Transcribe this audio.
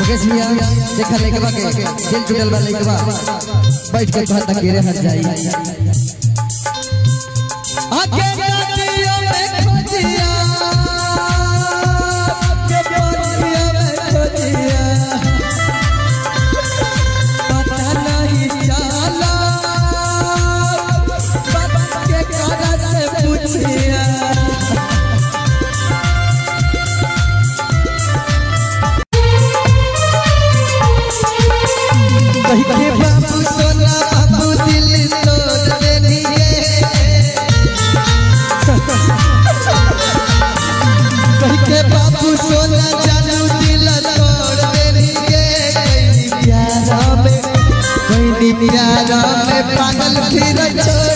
मुकेश भैया देखा लइकवा के दिल टूटल बा लइकवा बैठ के कहता के रे हट जाई आके नदियों में खोजिया के बोलिया में खोजिया पता नहीं चला बात के करा से पूछिया कही के बाबू सोना बाबू दिल तोड़ देनी कही के बाबू सोना जानू दिल तोड़ देनी कहीं प्यारा में कहीं प्यारा में पागल फिर छोड़